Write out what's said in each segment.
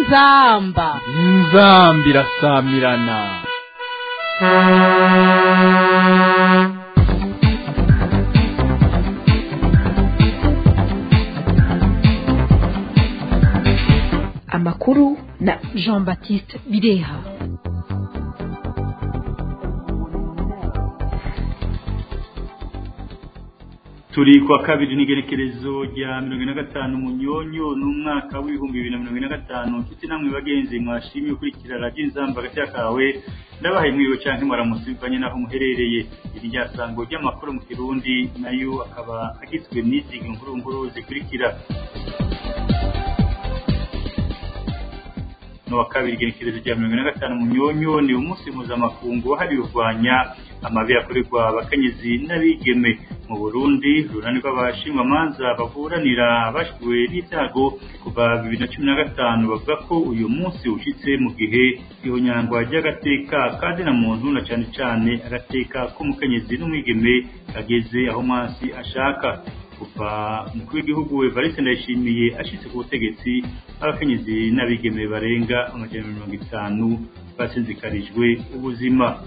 inzamba inzamba irasamirana amakuru na jean baptiste bireha turi kwa kabiri n'igerekerezo rya mirongo ine na gatanu munyonyo n'umwaka w'ibihumbi bibiri na mirongo ine na gatanu nshuti namwe bagenzi mwashimye ukurikira radiyo inzamba hagati kawe ndabahaye mwiriwe cyangwa mwaramutse bivanye n'aho muherereye iri ryasango ry'amakuru mu kirundi nayo akaba agizwe n'izi nkuru nkuru zikurikira n'uwa kabiri igerekerezo rya mirongo ine na gatanu munyonyo ni umunsi mpuzamakungu wahariwe kurwanya amabi akorerwa abakenyezi n'abigeme mu burundi urunani rw'abashingwamanza baburanira abashiwe n'ibyago kuva bibiri na cumi na gatanu bavuga ko uyu munsi ushyitse mu gihe ihonyangwa ry'agateka kazina muntu na cyane cyane agateka k'umukenyezi n'umwigeme kageze aho mwansi ashaka kuva umukuru w'igihugu Evariste Ndayishimiye ashitse ku butegetsi abakenyezi n'abigeme barenga amajana mirongo itanu basinzikarijwe ubuzima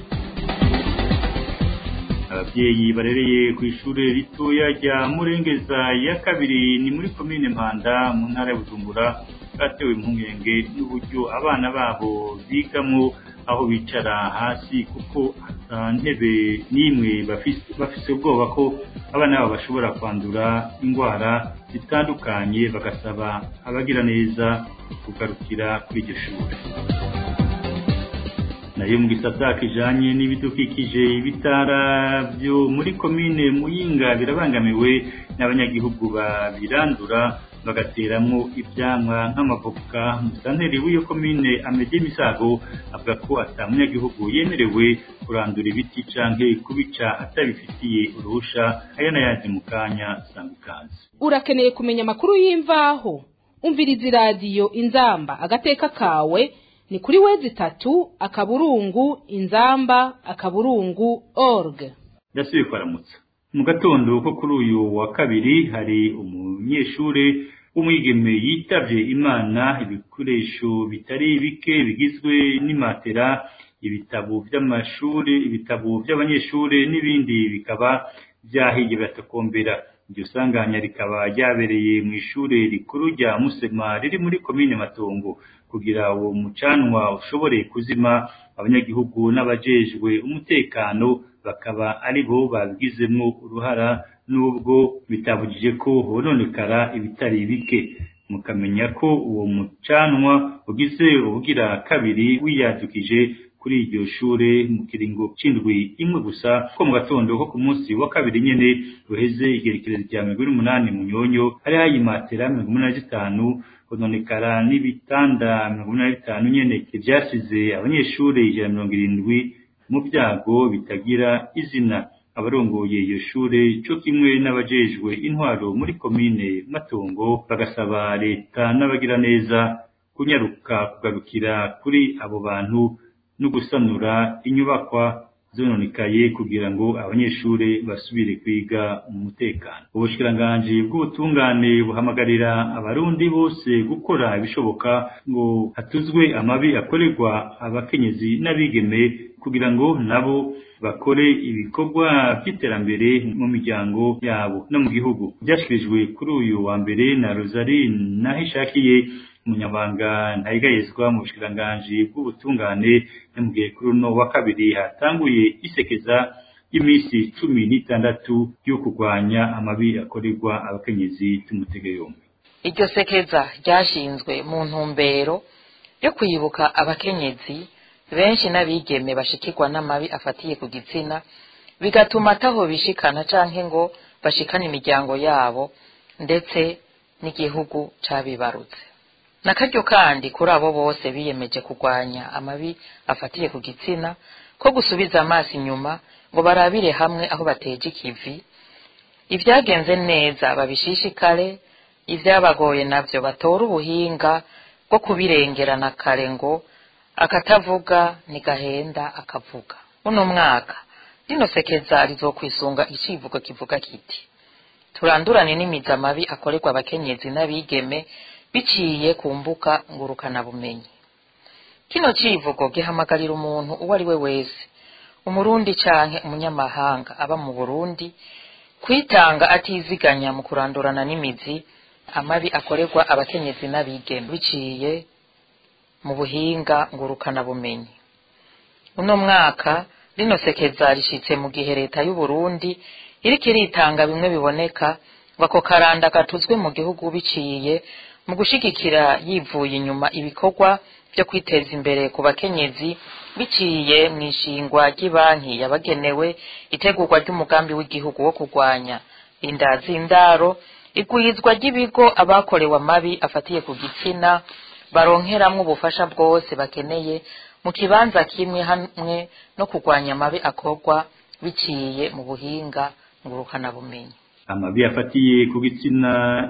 ababyeyi barereye ku ishuri ritoya rya murengeza ya kabiri ni muri komine mpanda mu ntara ya bujumbura batewe impungenge n'uburyo abana babo bigamo aho bicara hasi kuko ata ntebe n'imwe bafise ubwoba ko abana babo bashobora kwandura indwara zitandukanye bagasaba abagira neza kugarukira kuri iryo shuri nayo mu gisata kijanye n'ibidukikije ibitara byo muri komine muyinga birabangamiwe n'abanyagihugu babirandura bagateramwo ivyamwa nk'amavoka musanteri w'iyo komine amede misago avuga ko ata munyagihugu yemerewe kurandura ibiti canke kubica atabifitiye uruhusha aya n'ayandi mu kanya sanga ikaze urakeneye kumenya amakuru y'imvaho umviriza iradiyo inzamba agateka kawe ni kuri wezi itatu akaburungu inzamba akaburungu org ndasubiye kwaramutsa mu gatondo ko kuri uyu wa kabiri hari umunyeshure w'umwigeme yitavye imana ibikoresho bitari bike bigizwe n'imatera ibitabo vy'amashuri ibitabo vy'abanyeshure n'ibindi bikaba vyahiye biratakombera iryo sanganya rikaba ryabereye mu ishure rikuru rya musema riri muri komine matongo kugira uwo mucanwa ushobore kuzima abanyagihugu n'abajejwe umutekano bakaba ari bo babigizemwo uruhara nubwo bitabujije ko hononekara ibitari bike mukamenya ko uwo mucanwa ugize ubugira kabiri wiyadukije kuri iryo shure mu kiringo c'indwi imwe gusa ko mu gatondo ko ku munsi wa kabiri nyene ruheze igerekerezo rya mirongo ine n'umunani munyonyo hari hayimatera mirongo umunani na zitanu hononekara n'ibitanda mirongo umunani na bitanu nyene ivyasize abanyeshure ijana mirongo irindwi mu byago bitagira izina abarongoye iyo shure cyo kimwe n'abajejwe intwaro muri komine matongo bagasaba leta n'abagira neza kunyaruka kugarukira kuri abo bantu no gusanura inyubakwa zononekaye kugira ngo abanyeshure basubire kwiga mu mutekano ubushikiranganji bw'ubutungane buhamagarira abarundi bose gukora ibishoboka ngo hatuzwe amabi akorerwa abakenyezi n'abigeme kugira ngo nabo bakore ibikorwa by'iterambere mu miryango yabo no mu gihugu byashikirijwe kuri uyu wa mbere na Rosalie Nahishakiye umunyabanga ntayigayezwa mu bushikiranganji bw'ubutungane yamubwiye kuri uno wa kabiri hatanguye isekeza y'iminsi cumi n'itandatu yo kurwanya amabi akorerwa abakenyezi tumutege yombi iryo sekeza ryashinzwe mu ntumbero yo kwibuka abakenyezi benshi n'abigeme bashikirwa n'amabi afatiye ku gitsina bigatuma ataho bishikana canke ngo bashikane imiryango yabo ndetse n'igihugu cabibarutse nakaryo kandi kuri abo bose biyemeje kurwanya amabi afatiye ku gitsina ko gusubiza amaso inyuma ngo barabire hamwe aho bateje ikivi ibyagenze neza babishishikare ibyabagoye navyo batore ubuhinga bwo kubirengerana kare ngo akatavuga ntigahenda akavuga uno mwaka rino sekeza rizokwisunga icivugo kivuga kiti turandurane n'imizi amabi akorerwa abakenyezi n'abigeme biciye ku mbuga ngurukanabumenyi kino civugo gihamagarira umuntu uwo ari we wese umurundi canke umunyamahanga aba mu burundi kwitanga atiziganya mu kurandurana n'imizi amabi akorerwa abakenyezi n'abigeme biciye mu buhinga ngurukanabumenyi uno mwaka rino sekeza rishitse mu gihe leta y'u Burundi iriko iritanga bimwe biboneka ngo ako karanda gatuzwe mu gihugu biciye mu gushigikira yivuye inyuma ibikorwa byo kwiteza imbere ku bakenyezi biciye mu ishingwa ry'ibanki yabagenewe itegurwa ry'umugambi w'igihugu wo kurwanya inda z'indaro igwizwa ry'ibigo abakorewe amabi afatiye ku gitsina baronkeramwo ubufasha bwose bakeneye mu kibanza kimwe hamwe no kurwanya amabi akorwa biciye mu buhinga ngurukanabumenyi amabi afatiye ku gitsina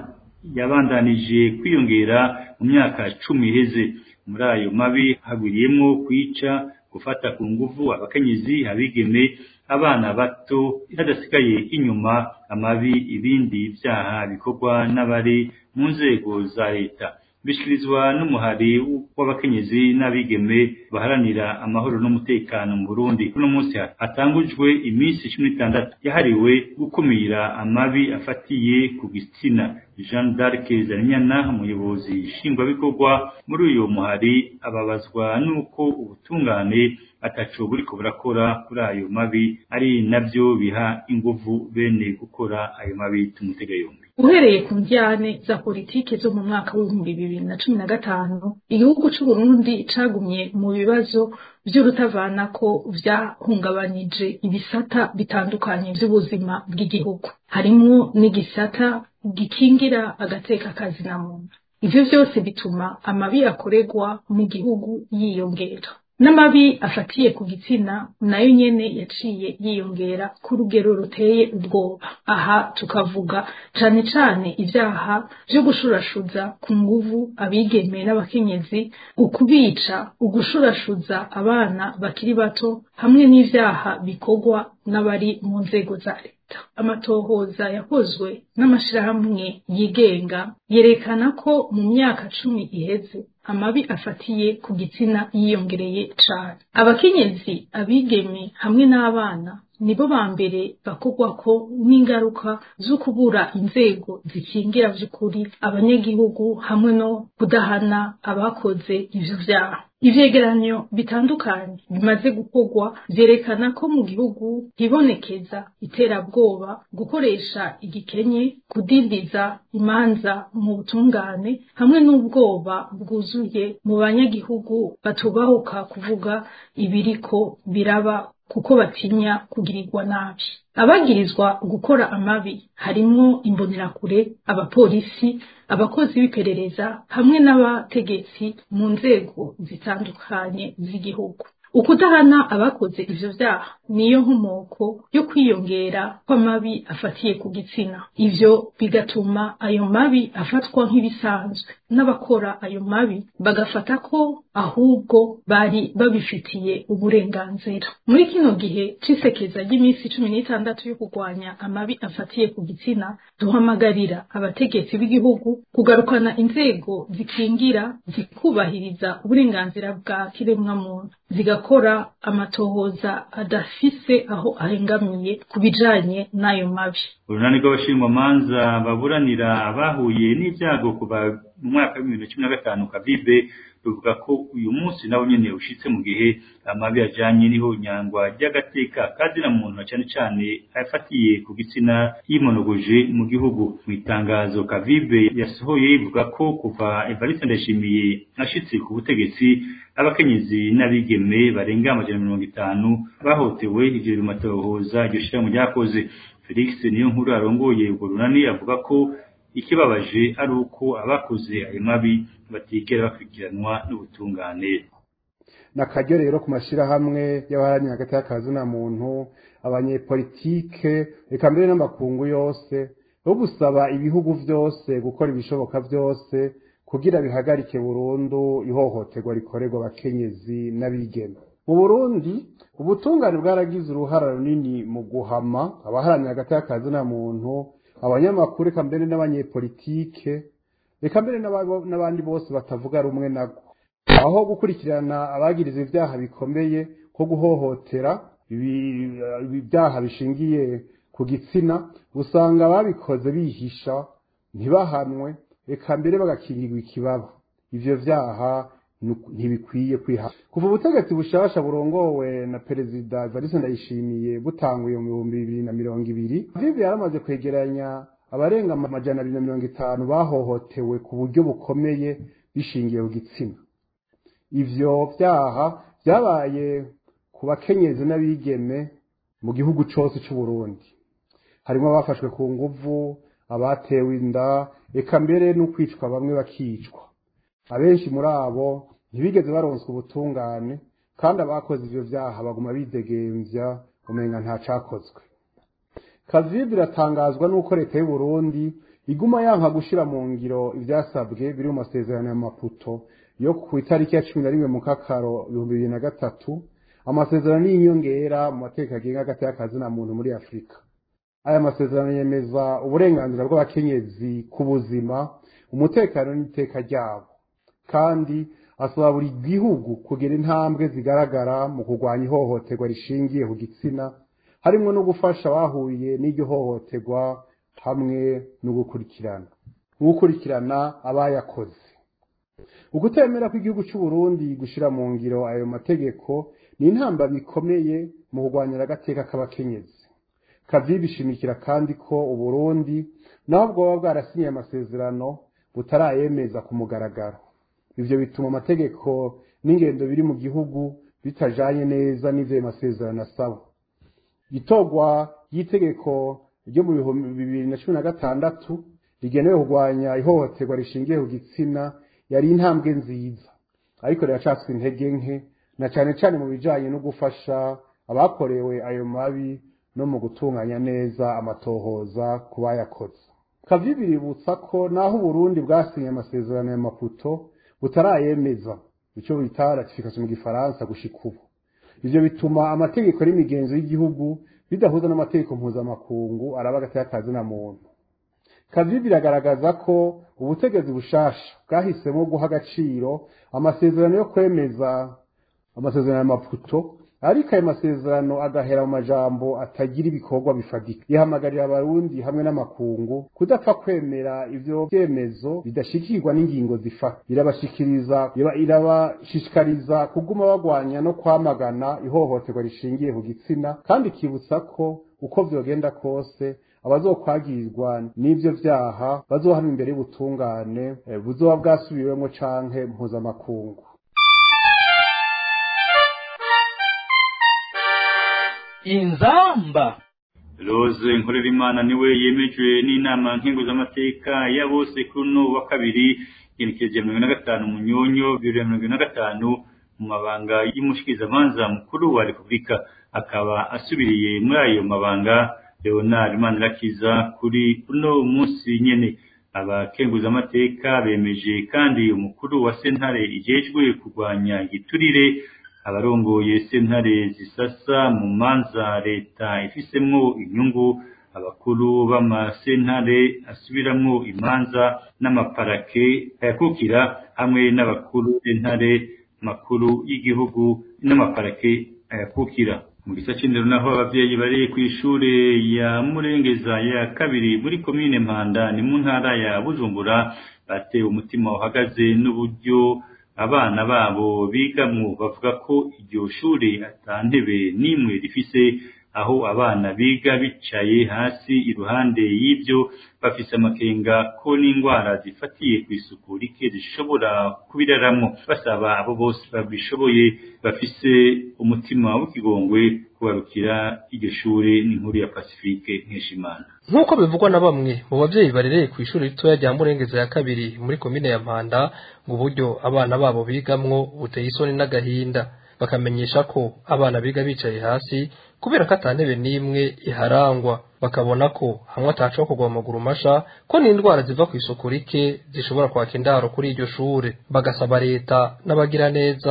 yabandanije kwiyongera mu myaka cumi iheze muri ayo mabi hagwiriyemo kwica gufata ku nguvu abakenyezi abigeme abana bato hadasigaye inyuma amabi ibindi byaha bikorwa n'abari mu nzego za leta bishikirizwa n'umuhari w'abakenyezi n'abigeme baharanira amahoro n'umutekano mu Burundi kuno munsi hatangujwe iminsi cumi n'itandatu yahariwe gukumira amabi afatiye ku gitsina Jean d'Arc Zarinyana umuyobozi nshingwabikorwa muri uyu muhari ababazwa n'uko ubutungane ataco buriko burakora kuri ayo mabi ari navyo biha inguvu bene gukora ayo mabi tumutega yombi uhereye ku njyane za politiki zo mu mwaka w'ibihumbi bibiri na cumi na gatanu igihugu c'uburundi cagumye mu bibazo vy'urutavanako vyahungabanije ibisata bitandukanye vy'ubuzima bw'igihugu harimwo n'igisata gikingira agateka kazina muntu ivyo vyose bituma amabi akorerwa mu gihugu yiyongera n'amabi afatiye ku gitsina nayo nyene yaciye yiyongera ku rugero ruteye ubwoba aha tukavuga cane cane ivyaha vyo gushurashuza ku nguvu abigeme n'abakenyezi ukubica ugushurashuza abana bakiri bato hamwe n'ivyaha bikorwa n'abari mu nzego za leta amatohoza yakozwe n'amashirahamwe yigenga yerekana ko mu myaka cumi iheze amabi afatiye ku gitsina yiyongereye cane abakenyezi abigeme hamwe n'abana nibo ba mbere bakorwako n'ingaruka zo kubura inzego zikingira vy'ukuri abanyagihugu hamwe no kudahana abakoze ivyo vyaha ivyegeranyo bitandukanye bimaze gukorwa vyerekana ko mu gihugu hibonekeza iterabwoba gukoresha igikenye kudindiza imanza mu butungane hamwe n'ubwoba bwuzuye mu banyagihugu batubahuka kuvuga ibiriko biraba kuko batinya kugirirwa nabi abagirizwa gukora amabi harimwo imbonerakure abapolisi abakozi b'iperereza hamwe n'abategetsi mu nzego zitandukanye z'igihugu ukudahana abakoze ivyo vyaha niyo nkomoko yo kwiyongera kw'amabi afatiye ku gitsina ivyo bigatuma ayo mabi afatwa nk'ibisanzwe n'abakora ayo mabi bagafata ko ahubwo bari babifitiye uburenganzira muri kino gihe c'isekeza ry'iminsi cumi n'itandatu yo kurwanya amabi afatiye ku gitsina duhamagarira abategetsi b'igihugu kugarukana inzego zikingira zikubahiriza uburenganzira bwa kiremwamuntu zigakora amatohoza adafise aho ahengamiye ku bijanye n'ayo mabi urunani rw'abashingwamanza baburanira abahuye n'ibyago kuva mu mwaka w'ibihumbi bibiri na cumi na gatanu kabibe ruvuga ko uyu munsi nawo nyene ushitse mu gihe amabi ajanye n'ihonyangwa ry'agateka kazina muntu na cane cane afatiye ku gitsina yimonogoje mu gihugu mu itangazo kavibe yasohoye ivuga ko kuva Evariste Ndayishimiye ashitse ku butegetsi abakenyezi n'abigeme barenga amajana mirongo itanu bahotewe ivyo bimatohoza iryo shirahamwe ryakoze Felix niyo nkuru arongoye urwo runani avuga ko ikibabaje ari uko abakoze ayo mabi batigera bakurikiranwa n'ubutungane nakaryo rero ku mashyirahamwe y'abaharanira hagati y'akazina muntu abanyepolitike reka mbere n'amakungu yose yo gusaba ibihugu byose gukora ibishoboka byose kugira bihagarike burundu ihohoterwa rikorerwa abakenyezi n'abigeme mu burundi ubutungane bwaragize uruhara runini mu guhama abaharanira hagati y'akazina muntu abanyamakuru eka mbere n'abanyepolitike reka mbere n'ababo- n'abandi bose batavuga rumwe nabwo aho gukurikirana abagiriza ibyaha bikomeye nko guhohotera ibi- ibi byaha bishingiye ku gitsina usanga ababikoze bihisha ntibahanwe reka mbere bagakingirwa ikibaba ivyo vyaha nu- ntibikwiye kwiha kuva ubutegetsi bushasha burongowe na perezida Evariste Ndayishimiye butanguye mu bihumbi bibiri na mirongo ibiri vivi yaramaze kwegeranya abarenga amajana abiri na mirongo itanu bahohotewe ku buryo bukomeye bishingiye ku gitsina ivyo vyaha vyabaye ku bakenyezi n'abigeme mu gihugu cose c'uburundi harimo abafashwe ku nguvu abatewe inda eka mbere n'ukwicwa bamwe bakicwa abenshi muri abo ntibigeze baronswa ubutungane kandi abakoze ivyo vyaha baguma bidegemvya umenga nta cakozwe kazibi biratangazwa n'uko leta y'u Burundi iguma yanka gushira mu ngiro ivyasabwe biri mu masezerano ya Maputo yo ku itariki ya cumi na rimwe mu kakaro ibihumbi bibiri na gatatu amasezerano y'inyongera mu mateka agenga hagati y'akazi na muntu muri afurika aya masezerano yemeza uburenganzira bw'abakenyezi ku buzima umutekano n'iteka ryabo kandi asaba buri gihugu kugira intambwe zigaragara mu kurwanya ihohoterwa rishingiye ku gitsina harimo no gufasha abahuye n'iryo hohoterwa hamwe no gukurikirana no gukurikirana abayakoze ugutemera kw'igihugu cy'u Burundi gushira mu ngiro ayo mategeko ni intamba bikomeye mu kurwanya agateka k'abakenyezi kavi bishimikira kandi ko uburundi naho bwoba bwarasinye amasezerano butarayemeza ku mugaragaro ivyo bituma amategeko n'ingendo biri mu gihugu bitajanye neza n'ivyo ayo masezerano asaba itorwa ry'itegeko ryo mu bihumbi bibiri na cumi na gatandatu rigenewe kurwanya ihohoterwa rishingiye ku gitsina yari intambwe nziza ariko riracatswe intege nke na cane cane mu bijanye no gufasha abakorewe ayo mabi no mu gutunganya neza amatohoza ku bayakoze kavi biributsa ko naho uburundi bwasinye amasezerano ya maputo butarayemeza ico bita ratification mu gifaransa gushika ubu ivyo bituma amategeko n'imigenzo y'igihugu bidahuza n'amategeko mpuzamakungu araba hagati y'akazi na muntu kavi biragaragaza ko ubutegetsi bushasha bwahisemo guha agaciro amasezerano yo kwemeza amasezerano ya maputo ariko ayo masezerano agahera mu majambo atagira ibikorwa bifatika ihamagarira abarundi hamwe n'amakungu kudapfa kwemera ivyo vyemezo bidashikirwa n'ingingo zifata irabashikiriza iba- irabashishikariza kuguma bagwanya no kwamagana ihohoterwa rishingiye ku gitsina kandi ikibutsa ko uko vyogenda kose abazokwagirizwa n'ivyo vyaha bazohanwa imbere y'ubutungane eh, buzoba bwasubiwemwo canke mpuzamakungu inzamba Rose Nkorerimana niwe yemejwe n'inama nkenguzamateka ya bose kuri uno wa kabiri igenekereje mirongo ine na gatanu munyonyo bibiri na mirongo ine na gatanu mu mabanga y'umushikizamanza mukuru wa repubulika akaba asubiriye muri ayo mabanga Leonard Manirakiza kuri uno munsi nyene abakenguzamateka bemeje kandi umukuru wa sentare ijejwe kurwanya igiturire abarongoye sentare zisasa mu manza leta ifisemwo inyungu abakuru b'amasentare asubiramwo imanza n'amaparake ayakukira hamwe n'abakuru sentare makuru y'igihugu n'amaparake ayakukira mu gisa c'indero naho abavyeyi bari kw'ishure ya murengeza ya kabiri muri komine mpanda ni mu ntara ya bujumbura batewe umutima uhagaze n'uburyo abana babo bigamwo bavuga ko iryo shure ata ntebe n'imwe rifise aho abana biga bicaye hasi iruhande y'ibyo bafise amakenga ko n'indwara zifatiye ku isuku rike zishobora kubiraramwo basaba abo bose babishoboye bafise umutima w'ikigongwe kubarukira iryo shure n'inkuru ya Pacifique Nkeshimana nk'uko bivugwa na bamwe mu babyeyi barereye ku ishuri ritoya rya murengeza ya kabiri muri komine ya mpanda ngo uburyo abana babo bigamwo buteye isoni n'agahinda bakamenyesha ko abana biga bicaye hasi kubera ko ata ntebe n'imwe iharangwa bakabona ko hamwe atacaho kugwa mu maguru masha ko n'indwara ziva ku isuku rike zishobora kwaka indaro kuri iryo shure bagasaba leta n'abagira neza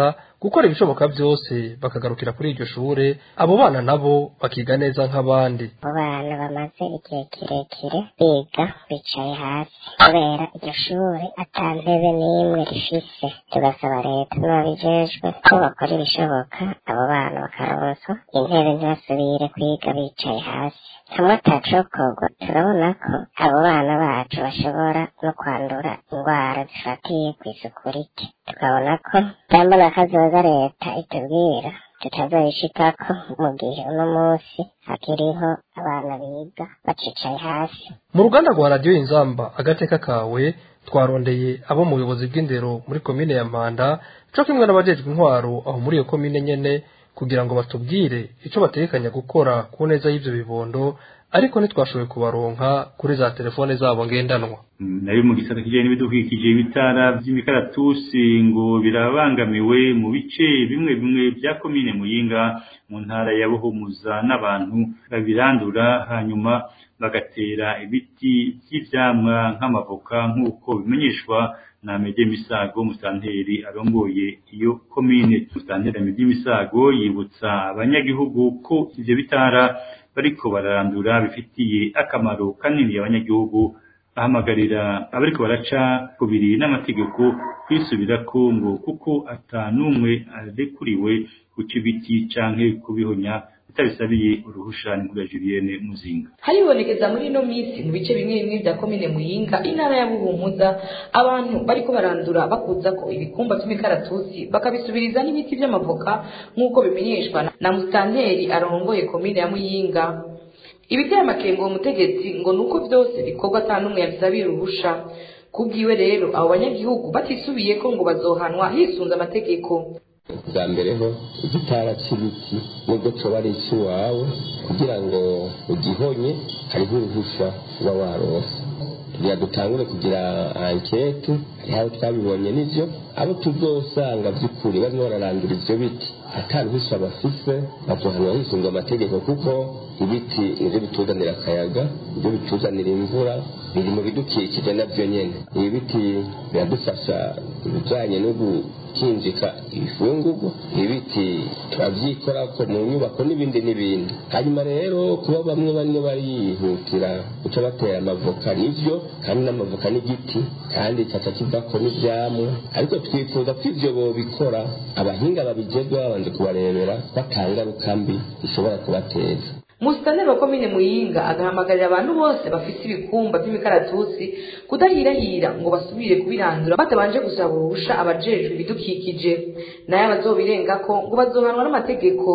gukora ibishoboka byose bakagarukira kuri iryo shure abo bana nabo bakiga neza nk'abandi abo bana bamaze igihe kirekire biga bicaye hasi kubera iryo shuri ata ntebe n'imwe rifise tugasaba leta n'ababijejwe ko bakora ibishoboka abo bana bakaronswa intebe ntibasubire kwiga bicaye hasi hamwe atacokorwa turabona ko abo bana bacu bashobora no kwandura indwara zifatiye ku isuku rike tukabona ko byambona kazoza leta itubwira tutazoyishikako mu gihe uno munsi hakiriho abana biga bacicaye hasi mu ruganda rwa radiyo inzamba agateka kawe twarondeye abo mu buyobozi bw'indero muri komine ya mpanda co kimwe n'abajejwe intwaro aho muri iyo komine nyene kugira ngo batubwire ico bategekanya gukora ku neza y'ivyo bibondo ariko ntitwashoboye kubaronka kuri za telefone zabo ngendanwa nayo mu gisata kijanye n'ibidukikije ibitara vy'imikaratusi ngo birabangamiwe mu bice bimwe bimwe vya komine muyinga mu ntara ya buhumuza n'abantu babirandura hanyuma bagatera ibiti vy'ivyamwa nk'amavoka nk'uko bimenyeshwa na Mede Misago musanteri arongoye iyo komine musanteri Mede Misago yibutsa abanyagihugu ko ivyo bitara bariko bararandura bifitiye akamaro kanini abanyagihugu ahamagarira abariko baraca kubiri n'amategeko kwisubirako ngo kuko ata n'umwe arekuriwe guca ibiti canke kubihonya bitabisabiye uruhusha n'inkuru ya Julienne Muzinga haribonekeza muri ino minsi mu bice bimwe bimwe vya komine Muyinga intara ya Buhumuza abantu bariko barandura bakuza ko ibikumba vy'imikaratusi bakabisubiriza n'ibiti vy'amavoka nk'uko bimenyeshwa na mustanteri arongoye komine ya Muyinga ibiteye amakenga uwo mutegetsi ngo nuko vyose bikorwa ata n'umwe yabisabiye uruhusha kubwiwe rero abo banyagihugu batisubiye ko ngo bazohanwa hisunze amategeko bwa mbere ho igitara cy'ibiti nubwo coba ari icy'iwawe kugira ngo ugihonye hariho uruhusha uba warose kugira dutangure kugira ankete hariho abo twabibonye n'ivyo abo tuzosanga by'ukuri barimo bararandura ivyo biti ata ruhusha bafise bazohanwa hisunzwe amategeko kuko ibiti nivyo bituzanira akayaga nivyo bituzanira imvura biri mu bidukikije navyo nyene ibi biti biradufasha ibijanye no gukinjika ibifungurwa ibiti turabyikorako mu nyubako n'ibindi n'ibindi hanyuma rero kuba bamwe bamwe barihutira guca batera amavoka nivyo kandi n'amavoka n'igiti kandi kaca kivako n'ivyamwa ariko twifuza ko ivyo bobikora abahinga babijejwe babanje kubarebera batangaruka mbi bishobora kubateza musitanteri wa komine muyinga agahamagarira abantu bose bafite ibikumba by'imikaratusi kudahirahira ngo basubire kubirandura batabanje gusaba uruhusha abajejwe ibidukikije nayo abazobirengako ngo bazohanwa n'amategeko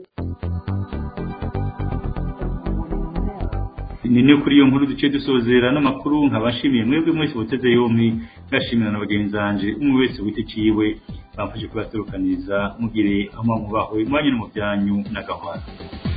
ni no kuri iyo nkuru duce dusozera n'amakuru nkabashimiye mwebwe mwese buteze yompi ngashimira na bagenzi banje umwe wese wite ciwe bamfashe kubaserukaniza mugire aho mwubahwe mwanya no mu byanyu na gahwana